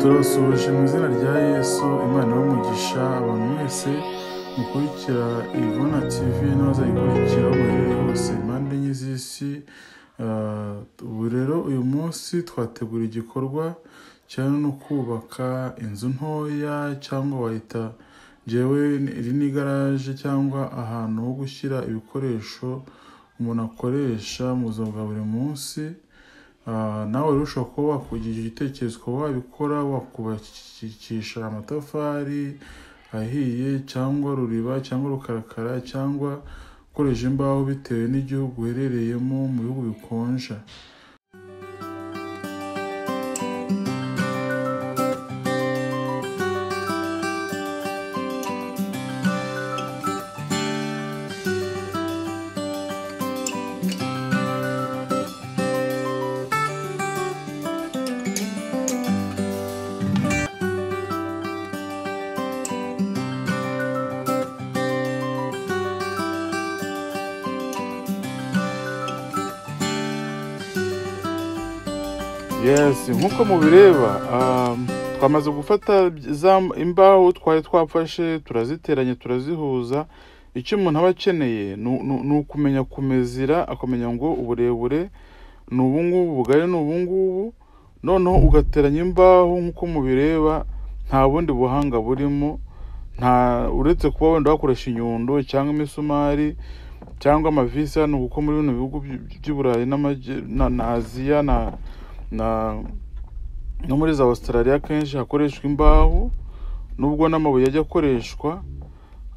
turabasoje mu izina rya yesu imana y'umugisha abantu mwese mukurikira ivuna tv n'abazayikurikira aho muherereye hose impande enye z'isi Ah, ubu rero uyu munsi twategura igikorwa cyane no kubaka inzu ntoya cyangwa wayita ngewe iri ni igaraje cyangwa ahantu ho gushyira ibikoresho umuntu akoresha mu buzima bwa buri munsi Ah, nawe rero ushobora kuba wakugira igitekerezo ukaba wabikora wakubakisha amatafari ahiye cyangwa ruriba cyangwa rukarakara cyangwa ukoresha imbaho bitewe n'igihugu uherereyemo mu bihugu bikonja yes nk'uko mubireba um, twamaze gufata za imbaho twari twafashe turaziteranya turazihuza icyo umuntu aba akeneye ni u- ni u- ni ukumenya kumezira akamenya ngo uburebure ni ubungubu ubugari ni ubungubu noneho ugateranya imbaho nk'uko mubireba nta bundi buhanga burimo nta uretse kuba wenda wakoresha inyundo cyangwa imisumari cyangwa amavisi hano kuko muri bino bihugu by- by'i burayi n'amajye- na na aziya na na no muri za Australia akenshi hakoreshwa imbaho nubwo n'amabuye ajya akoreshwa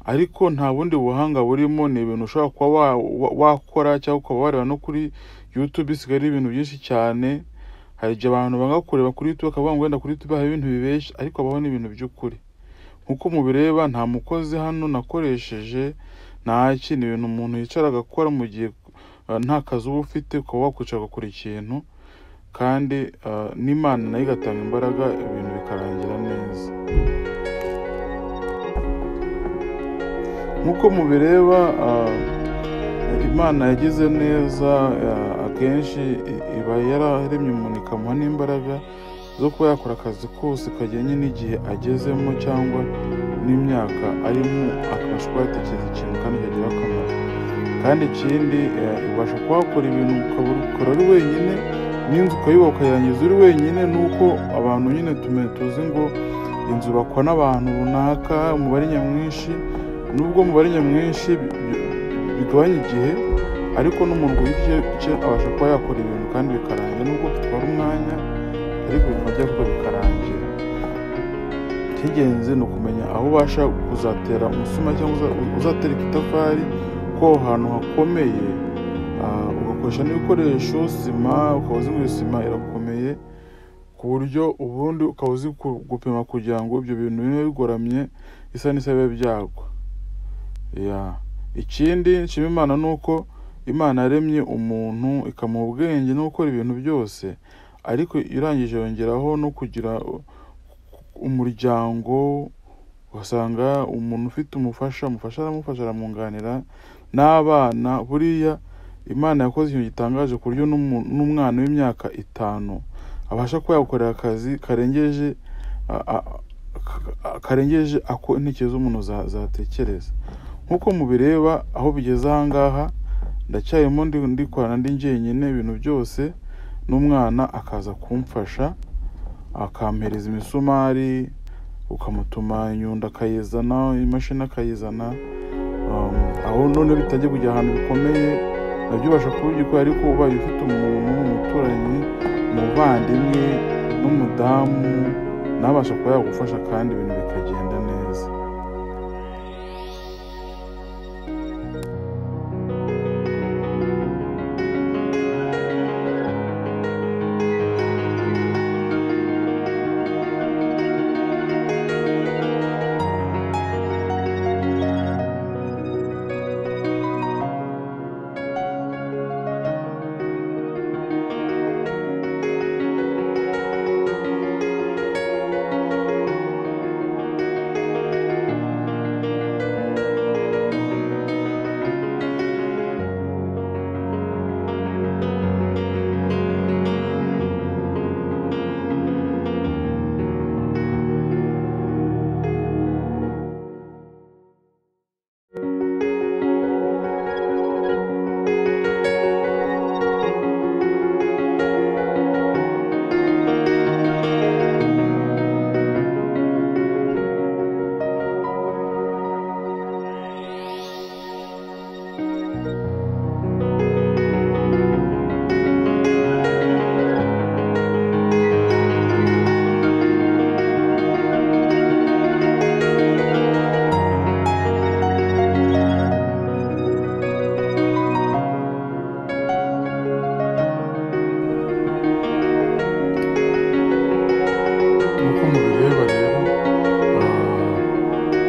ariko nta bundi buhanga burimo ni ibintu ushobora kuba wa- wa- wakora cyangwa ukaba wareba no kuri YouTube isigaye ari ibintu byinshi cyane hari igihe abantu banga kureba kuri YouTube bakavuga ngo wenda kuri YouTube hari ibintu bibeshya ariko habaho n'ibintu by'ukuri nk'uko mubireba nta mukozi hano nakoresheje ntaki ni ibintu umuntu yicara agakora mu gihe eh, nta kazi uba ufite ukaba wakwicara ugakora ikintu kandi ah, n'imana nayo igatanga imbaraga ibintu bikarangira neza nk'uko mubireba ah, imana yagize neza ah, akenshi i- iba yararemye umuntu ikamuha n'imbaraga zo kuba yakora akazi kose kajyanye n'igihe agezemo cyangwa n'imyaka arimo akabasha kuba yatekereza ikintu kandi ikagira akamaro kandi ikindi eh, ubasha kuhakora ibintu ukabura ukora uri wenyine n'inzu ukayubaka ukayirangiza uri wenyine nuko abantu nyine tume- tuzi ngo inzu bakwa n'abantu runaka umubare nyamwinshi nubwo umubare nyamwinshi bi- bi- bigabanya igihe ariko n'umuntu ku giti cye abasha kuba yakora ibintu kandi bikarangira nubwo bitwara umwanya ariko bikaba byakorwa bikarangira icy'ingenzi ni ukumenya aho ubasha kuzatera umusuma cyangwa uza- uzatereka itafari ko aho hantu hakomeye ah, ugakoresha n'ibikoresho sima ukaba uzi ngo iyo sima irakomeye ku buryo ubundi ukaba uzi ku- gupima kugira ngo ibyo bintu bibe bigoramye isa n'isa bibe byagwa Ya. ikindi nshima imana ni uko imana yaremye umuntu ikamuha ubwenge no gukora ibintu byose ariko irangije yongeraho no kugira umuryango ugasanga umuntu ufite umufasha umufasha aramufasha aramwunganira n'abana buriya imana yakoze ikintu gitangaje ku buryo n'umu- n'umwana w'imyaka itanu abasha kuba yagukorera akazi karengeje a- a- ka- karengeje ako intekerezo z'umuntu za- zatekereza nk'uko mubireba aho bigeze ahangaha ndacyarimo ndi- ndikorana ndi njyenyine ibintu byose n'umwana akaza kumfasha akampereza imisumari ukamutuma inyundo akayizana imashini akayizana um, aho none bitajya kujya ahantu bikomeye nabyo ubasha kuba ugikora ariko ubaye ufite umuntu umuturanyi umuvandimwe n'umudamu nabasha kuba yagufasha kandi ibintu bikagenda neza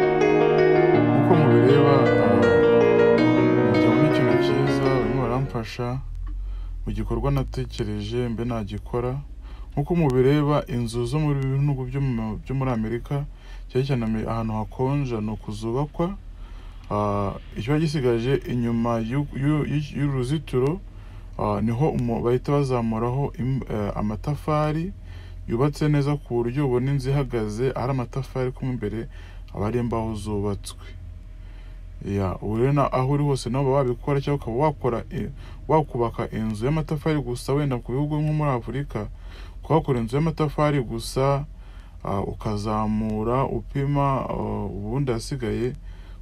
ko mubireba wagira ngo ni ikintu cyiza barimo baramfasha mu gikorwa natekereje mbe nagikora nk'uko mubireba inzu zo mu bihugu byo mu- byo muri amerika cyane cyane ame- ahantu hakonja ni ukuzubakwa Ah, ikiba gisigaje inyuma y'u- y'u- y'u- y'uruzitiro ah, niho umu- bahita bazamuraho im- eh, amatafari yubatse neza ku buryo ubona inzu ihagaze ari amatafari ko mo imbere aba ari imbaho zubatswe ya ubu rero na- aho uri hose nawe uba wabikora cyangwa ukaba wakora i- wakubaka inzu y'amatafari gusa wenda ku bihugu nko muri afurika ukaba wakora inzu y'amatafari gusa ah, ukazamura upima ah, ubundi ahasigaye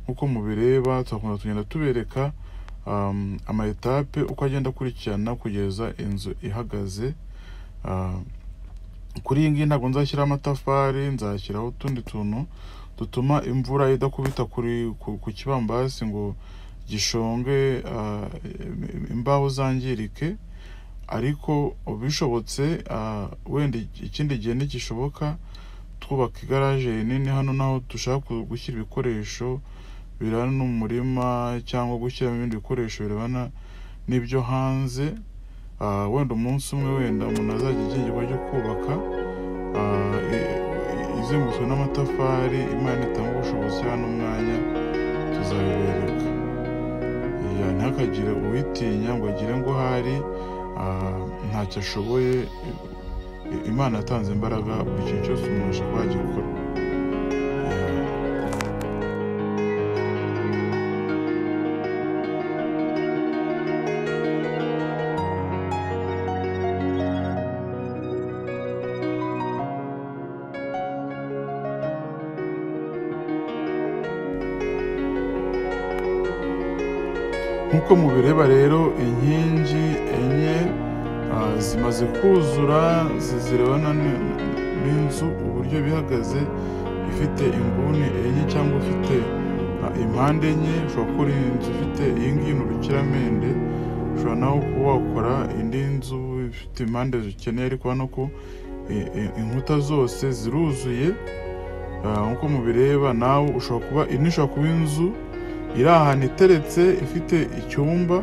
nk'uko mubireba tugakunda tugenda tubereka um, ama etape uko agenda akurikirana kugeza inzu ihagaze Ah, kuri iyi ngiyi ntabwo nzashyiraho amatafari nzashyiraho utundi tuntu dutuma imvura idakubita kuri ku, ku kibambasi ngo gishonge ah, im- imbaho zangirike ariko bishobotse ah, wenda ikindi gihe ntigishoboka twubaka igaraje rinini hano naho dushaka ku- gushyira ibikoresho birana n'umurima cyangwa gushyiramo ibindi bikoresho birebana n'ibyo hanze Ah, wenda umunsi umwe wenda umuntu azajya igirwa ryo kubaka ah, i- i- izengurutswe n'amatafari imana itanga ubushobozi hano umwanya tuzabibereka Ya, ntihakagire uwitinya ngo agire ngo hari ah, ntacyo ashoboye I- imana yatanze imbaraga buri kintu cyose umuntu ashobora kuba yagikora Ya. nk'uko mubireba rero inkingi enye ah, zimaze kuzura zi- zirebana n- n'inzu uburyo bihagaze ifite inguni enye cyangwa ifite ah, impande enye ushobora gukora inzu ifite iyi ngiyi ni urukiramende ushobora nawe kuba wakora indi nzu ifite impande zikeneye ariko urabona ko i- i- inkuta zose ziruzuye Ah, nk'uko mubireba nawe ushobora kuba iyi ni ishobora kuba inzu iri ahantu iteretse ifite icyumba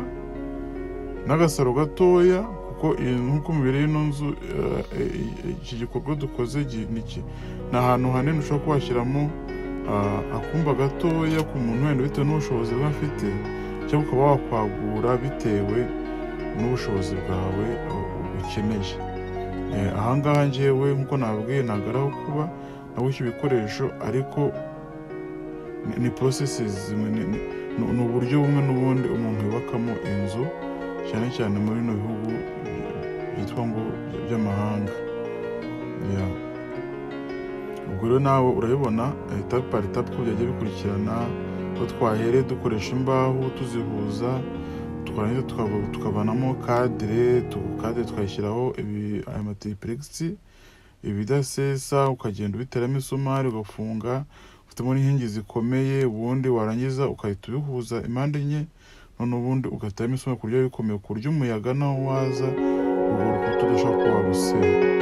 n'agasaro gatoya kuko iyi- nk'uko mubiri y'ino nzu eh, eh, iki gikorwa dukoze gi- ni iki- ni ahantu hanini ushobora kuba washyiramo ah, akumba gatoya ku muntu wenda bitewe n'ubushobozi bwe afite cyangwa ukaba wakwagura bitewe n'ubushobozi bwawe eh, ukeneye Eh, ahangaha njyewe nk'uko nabwiye ntabwo ari aho kuba nabushye ibikoresho ariko ni- ni processes zimwe ni- ni- ni ni uburyo bumwe n'ubundi umuntu yubakamo inzu cyane cyane muri bino bihugu byitwa ngo by- by'amahanga Yeah. ubwo rero nawe urabibona etape par etape uko byajya bikurikirana ko twahere dukoresha imbaho tuzihuza twarangiza tukava- tukavanamo kadire tu- kadire twayishyiraho ibi- aya matiripurikisi ibidasesa ukagenda ubiteramo isumari ugafunga ufitemo n'inkingi zikomeye ubundi warangiza ugahita ubihuza impande enye none ubundi ugateramo isumari ku buryo biba bikomeye ku buryo umuyaga naho waza urwo rukuta udashobora kuba warusenya